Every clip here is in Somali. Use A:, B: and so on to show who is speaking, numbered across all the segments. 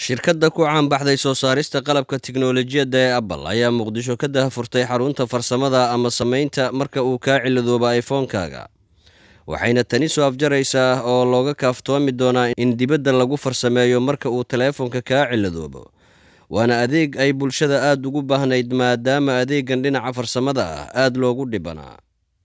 A: shirkadda ku caanbaxday soo saarista qalabka tiknolojiyadda ee apple ayaa muqdisho ka dahafurtay xarunta farsamada ama samaynta marka uu kaa ciladooba iphone-kaaga waxayna tani soo afjaraysaa oo looga kaaftoomi doonaa in dibadda lagu farsameeyo marka uu teleefonka kaa ciladoobo waana adeeg ay bulshada aada ugu baahnayd maadaama adeegan dhinaca farsamada ah aada loogu dhibanaa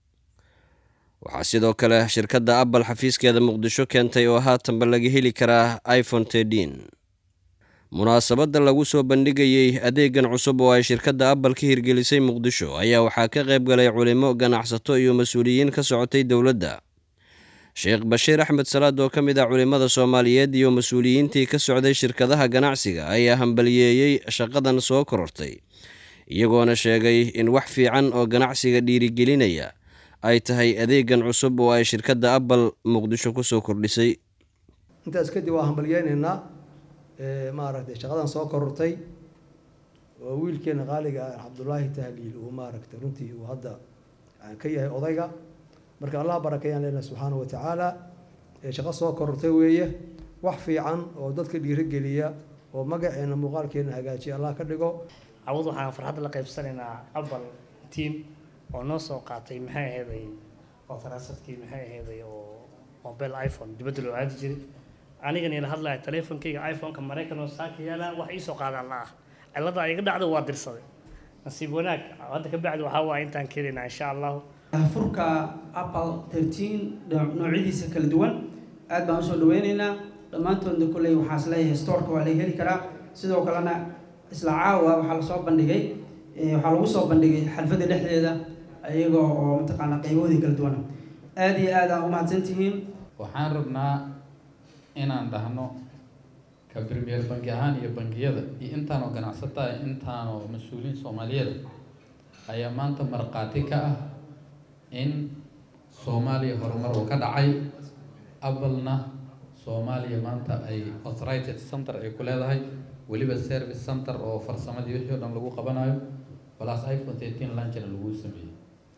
A: waxaa sidoo kale shirkadda apple xafiiskeeda muqdisho keentay oo haatanba laga heli karaa iphone tedin munaasabadda lagu soo bandhigayey adeegan cusub oo ay shirkadda apple ka hirgelisay muqdisho ayaa waxaa ka qayb galay culimo ganacsato iyo mas-uuliyiin ka socotay dowladda sheekh bashiir axmed salaad oo ka mid ah culimmada soomaaliyeed iyo mas-uuliyiintii ka socday shirkadaha ganacsiga ayaa hambaliyeeyey shaqadan soo korortay iyagoona sheegay in wax fiican oo ganacsiga dhiirigelinaya ay tahay adeegan cusub oo ay shirkadda apple muqdisho kusoo kordhisay
B: intaas kadib waa hambalyeynaynaa maaragtay shaqadan soo korortay oo wiilkeena qaaliga ah cabdullaahi tahliil uu maaragtay runtii uu hadda ka yahay odayga marka allah barakeeyaan leenahay subxaana wa tacaala shaqo soo korortay weeye wax fiican oo dadka dhiirogeliya oo magaceena muuqaalkeena hagaajiya allah ka dhigo
C: cawad waxaan farxadda la qaybsanaynaa apple team oo noo soo qaatay maxay aheeday oo faraasadkii maxay aheeday oo mobile iphone dibadda loo aadi jiray anigan ila hadlaya teleefonkayga iphone-ka maraykan oo saaka yaala wax iisoo qaadaan la ah cilada iga dhacdo waa dirsaday nasiib wanaag hadda ka bacdi waxaa waaya intaan keenaynaa insha allahu
D: furka apple thirteen noocyadiisa kala duwan aad baan usoo dhaweyneynaa dhammaantoodna kolley waxaa isleeyahay storeka waa laga heli karaa sidoo kalena isla caawa waxaa lasoo bandhigay waxaa lagu soo bandhigay xalfadda dhexdeeda iyaga oo mataqaanaa qayboodii kala duwan aada iyo aad aan umahadsantihiin
E: waxaan rabnaa inaan dhahno ka premier bangi ahaan iyo bangiyada iyo intaanoo ganacsataa intaanoo mas-uuliyiin soomaaliyeed ayaa maanta markhaati ka ah in soomaaliya horumar uu ka dhacay applena soomaaliya maanta ay authorited center ay ku leedahay weliba service center oo farsamadii wixii o dhan lagu qabanayo plus iphone thirteen lunchna lagu sameeyey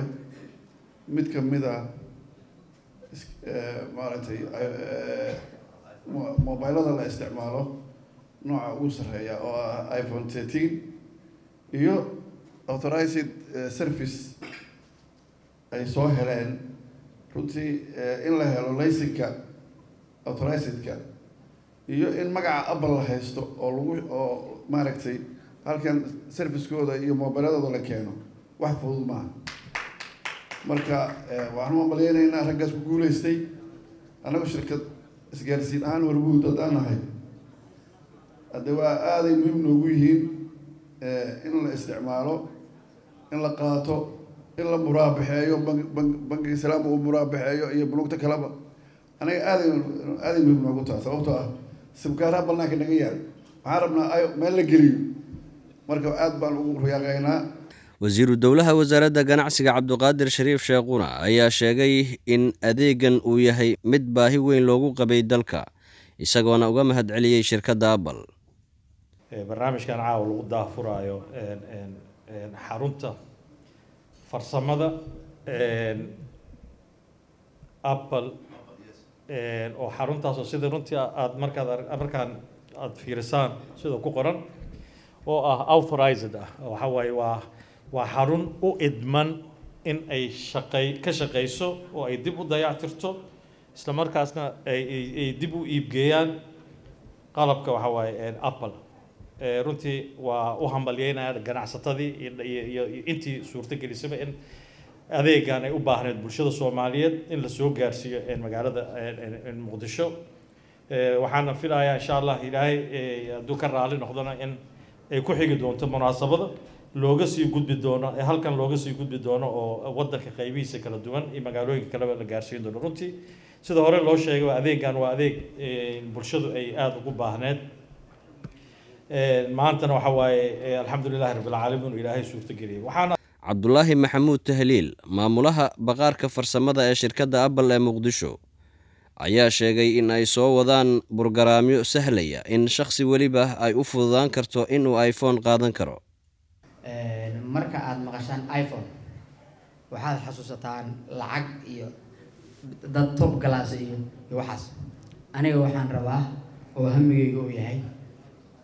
F: mid ka mid a maaragtay mobilada la isticmaalo nooca ugu sarreeya oo ah iphone thirteen iyo authorized service ay soo heleen runtii in la helo laysinka authorizedka iyo in magaca apple la haysto oo lagu oo maaragtay halkan servicekooda iyo mobiladooda la keeno wax fudud maaha marka waxaan u ambalyeynaynaa raggaas ku guuleystay annagu shirkad isgaarsiin ahaan horguud haddaan nahay hadde waa aaday muhiim noogu yihiin in la isticmaalo in la qaato in la muraabaxeeyo ban ban bankiga islaamka uu muraabaxeeyo iyo bulugta kaleba anaga aaday aaday muhiim noogu taha sababtoo ah sibkaaraha banaanka naga yaal waxaan rabnaa meel la geliyo marka aad baan ugu riyaaqeynaa
A: wasiiru dowlaha wasaaradda ganacsiga cabduqaadir shariif sheekhuna ayaa sheegay in adeegan uu yahay mid baahi weyn loogu qabay dalka isagoona uga mahad celiyey shirkadda apple
G: barnaamijkan caawa lagu daahfuraayo xarunta farsamada apple oo xaruntaasoo sida runtii aad markaad markaan aada fiirisaan sida ku qoran oo ah authorized ah waxa waaye waa waa xarun u idman in ay shaqey ka shaqeyso oo ay dib u dayactirto isla markaasna ay dib u iibgeeyaan qalabka waxa waaye apple runtii waa u hambalyeynaya ganacsatadii iyo intii suurtagelisaba in adeegan ay u baahneed bulshada soomaaliyeed in lasoo gaarsiiyo magaalada muqdisho waxaana filayaa insha allah ilaahay hadduu ka raali noqdona in ay ku xigi doonto munaasabada looga sii gudbi doono ee halkan looga sii gudbi doono oo wadanka qaybihiisa kala duwan iyo magaalooyinka kaleba la gaarsiin doono runtii sida hore loo sheegay adeegan waa adeeg bulshadu ay aada ugu baahneed maantana waxa waaye alxamdulilahi rabbilcaalamiin ilaahay suurtageliyay waxaana
A: cabdulaahi maxamuud tahliil maamulaha baqaarka farsamada ee shirkadda apple ee muqdisho ayaa sheegay in ay soo wadaan burgaraamyo sahlaya in shakhsi weliba ay u fududaan karto inuu iphone qaadan karo
H: marka aada maqashaan iphone waxaad xasuusataan lacag iyo dad tob galaas iyo iyo waxaas aniga waxaan rabaa oo hamigayga uu yahay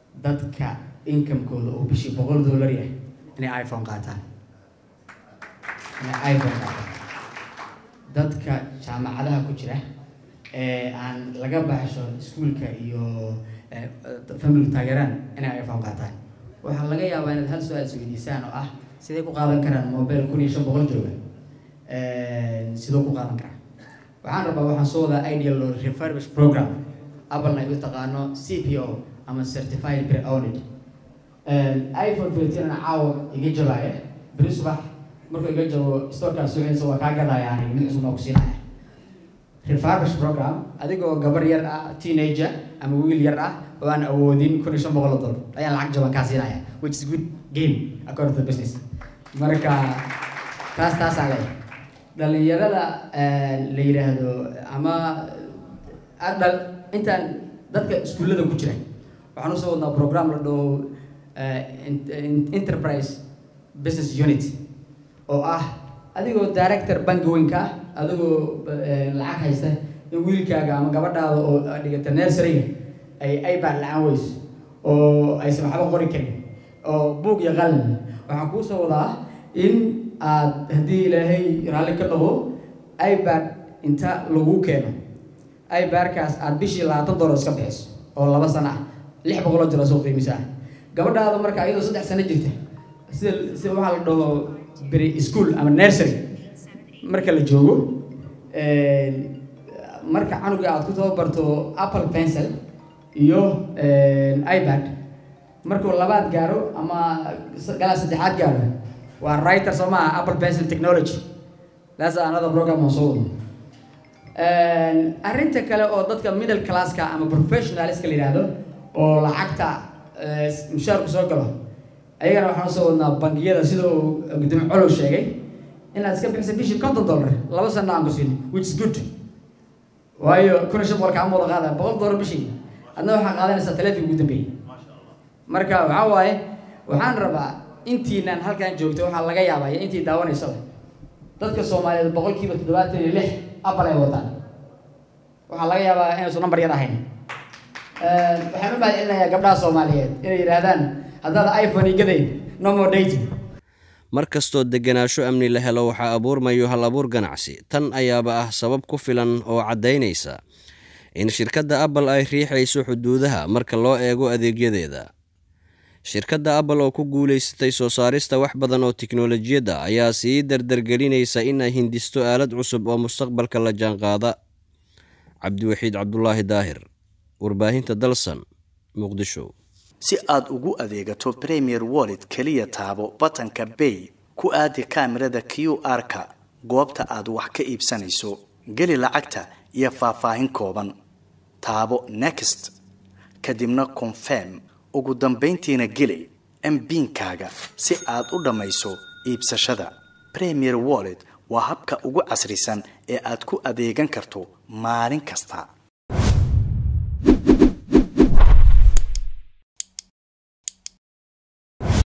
H: dadka inkamekooda oo bishii boqol dollar yahay inay iphone qaataan inay iphone qaataan dadka jaamacadaha ku jira ee aan laga baxsho iskuulka iyo family taageeraan inay iphone qaataan waxaa laga yaabaa inaad hal su-aal isweydiisaan oo ah sidee ku qaadan karaan mobile kun iyo shan boqol jooga sidoo ku qaadan karaa waxaan rabaa waxaan soo wadaa ideal or refurbish program applena ay u taqaano c p o ama certified pre owned iphone thirteen caawa iga jabaya beri subax markuu iga jabo storekaas suuxaysa waa kaa gadaya aniga mid cusub baa ku siinaya refurbish program adigoo gabar yar ah teenager ama wiil yar ah oo aan awoodin kun iyo shan boqol oo dollar ayaan lacag jaban kaa siinaya which is good game according to the business marka taas taasaa leeyahay dhalinyarada la yidhaahdo ama adhal intaan dadka iskuullada ku jira waxaan usoo wadnaa program la dhaho enterprise business unit oo ah adigoo director banki weynka ah adigoo lacag haysta in wiilkaaga ama gabadhaada oo dhigata nurseryga ay ipad la-aan weyso oo aysan waxba qori karin oo buug iyo qalin waxaan kuu soo wadaa in aad haddii ilaahay raalli ka dhaho ipad inta lagu keeno ipadkaas aad bishii labaatan dollar iska bixiso oo laba sano ah lix boqoloo jiro soo qiimisa ah gabadhaada marka iyadoo saddex sano jirta sida sida waxaa la dhaho beri school ama nursery marka la joogo marka canuga aad ku tababarto apple pencil iyo ipad markuu labaad gaaro ama galaa saddexaad gaaro waa writer soo maaha apple pencil technology that's another program oo soo wado arrinta kale oo dadka middle classka ama professionalska la yidhaahdo oo lacagta mushaarku soo galo ayagana waxaan soo wadnaa bangiyada sida uu gudoomiye colow sheegay inaad iska bixisa bishii konton dollar laba sana aan ku siin which is good waayo kun iyo shan boqol kaama wada qaada boqol dollar bishii adna waxaa qaadanaysaa taleefonka ugu dambeeyey marka waxaa waaye waxaan rabaa intiinaan halkan joogto waxaa laga yaabaa iyo intii daawanaysaba dadka soomaaliyeed boqolkiiba toddobaatan iyo lix apple ay wataan waxaa laga yaabaa inaysu number yar ahayn waxaan u mahadcelinayaa gabdhaha soomaaliyeed inay yidhaahdaan haddaad iphone igadayn no more dating
A: mar kastoo degenaansho amni la helo waxaa abuurmayo hal abuur ganacsi tan ayaaba ah sabab ku filan oo caddaynaysa in shirkadda apple ay riixayso xuduudaha marka loo eego adeegyadeeda shirkadda apple oo ku guulaysatay soo saarista wax badan oo tiknolojiyadda ayaa sii dardargelinaysa in ay hindisto aalad cusub oo mustaqbalka la jaanqaada cabdiwaxiid cabdulaahi daahir warbaahinta dalsan muqdisho
I: si aad ugu adeegato premier wallet keliya taabo batanka bay ku aadi kaamirada q r-ka goobta aad wax ka iibsanayso geli lacagta iyo faahfaahin kooban taabo next kadibna confirm ugu dambayntiina geli mbiinkaaga si aad u dhammayso iibsashada premier wallet waa habka ugu casrisan ee aad ku adeegan karto maalin kasta